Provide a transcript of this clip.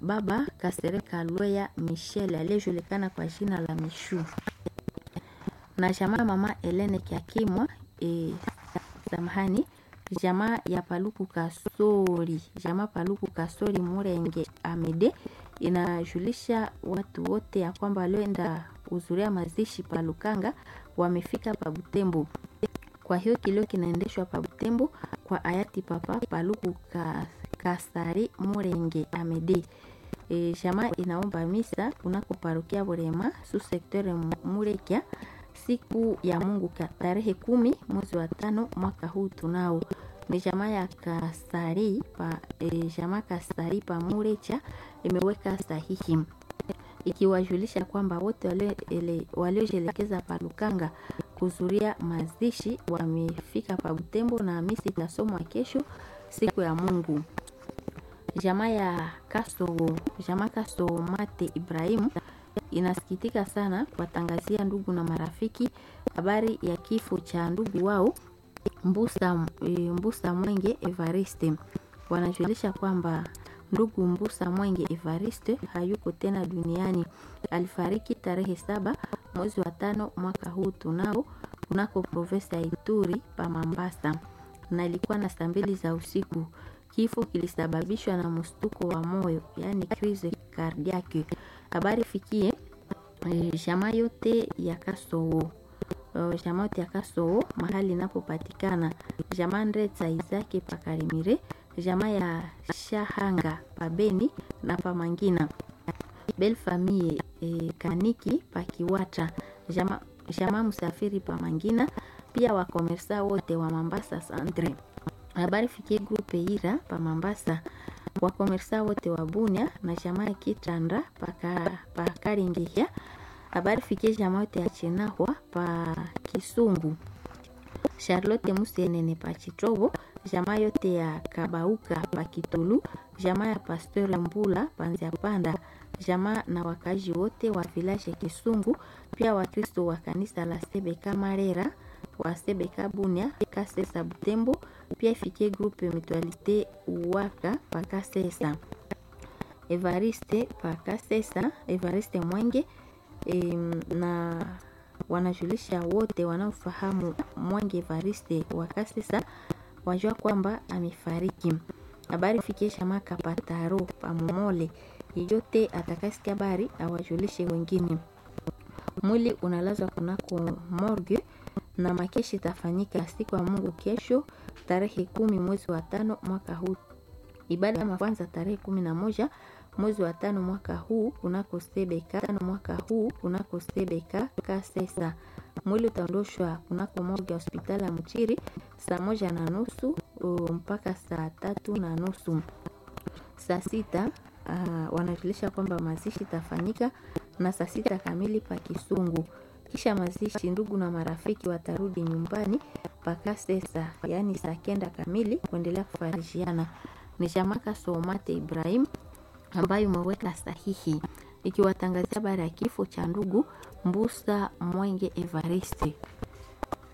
baba Kasereka Lweya Michel aliyejulikana kwa jina la Mishu na jamaa mama Helene Kiakimwa e, samahani jamaa ya Paluku Kasori, jamaa Paluku Kasori Murenge Amede inajulisha watu wote ya kwamba walioenda kuhudhuria mazishi pa Lukanga wamefika pa Butembo. Kwa hiyo kilio kinaendeshwa pa Butembo kwa hayati Papa Paluku Ka- Kasari Murenge Amede. E, jamaa inaomba misa kunako parokia Burema su sektere Murekia siku ya Mungu ka tarehe kumi mwezi wa tano mwaka huu tunao ni jamaa ya Kasari pa e, jamaa Kasari pa Murecha imeweka sahihi ikiwajulisha kwamba wote walio- ele- waliojielekeza pa Lukanga kuzuria mazishi wamefika pa Butembo na misi itasomwa kesho siku ya Mungu. Jamaa ya Kaso, jamaa Kaso Mate Ibrahim inasikitika sana kuwatangazia ndugu na marafiki habari ya kifo cha ndugu wao Mbusa, e, Mbusa Mwenge Evariste. Wanajulisha kwamba ndugu Mbusa Mwenge Evariste hayuko tena duniani. Alifariki tarehe saba mwezi wa tano mwaka huu tunao kunako profesa ya Ituri pa Mambasa, na ilikuwa na saa mbili za usiku. Kifo kilisababishwa na mshtuko wa moyo, yaani crise cardiaque. Habari fikie e, jamaa yote ya Kasoo Uh, jamaa yote ya Kasoo mahali inapopatikana jamaa Ndretsa Izake Pakarimire, jamaa ya Shahanga Pabeni na Pamangina Bel Famille e, Kaniki Pakiwata jamaa jamaa Msafiri Pamangina, pia wakomersa wote wa Mambasa Centre. Habari fikie grupe Ira pa Mambasa, wakomersa wote wa Bunia na jamaa ya Kitanda paka pakaringihia habari fikie jamaa yote ya Chinahwa pa Kisungu, Charlotte Musenene pa Chitobo, jamaa yote ya Kabauka pa Kitulu, jamaa ya Pasteur Mbula pa Nziapanda, jamaa na wakazi wote wa village Kisungu, pia Wakristo wa kanisa la Sebeka Marera wa Sebeka Bunia Kasesa Butembo, pia ifikie groupe Mutualite Uwaka pa Kasesa. Evariste pa Kasesa, Evariste Mwenge em, na wanajulisha wote wanaofahamu Mwenge Evariste wa Kasesa wajua kwamba amefariki. Habari fikie shama Kapataro Pamomole, yeyote atakasikia habari awajulishe wengine. Mwili unalazwa kunako morgue na makeshi itafanyika siku ya Mungu kesho tarehe kumi mwezi wa tano mwaka huu. Ibada ya kwanza tarehe kumi na moja mwezi wa tano mwaka huu kunako Sebeka tano mwaka huu kunako Sebeka Kasesa. Mwili utaondoshwa kunako morgue ya hospitali ya Mchiri saa moja na nusu uh, mpaka saa tatu na nusu saa sita uh, wanajulisha kwamba mazishi itafanyika na saa sita kamili pa Kisungu. Kisha mazishi, ndugu na marafiki watarudi nyumbani paka sesa, yaani saa kenda kamili kuendelea kufarishiana. Ni Shamaka Somate Ibrahim ambayo umeweka sahihi ikiwatangazia habari ya kifo cha ndugu Mbusa Mwenge Evariste.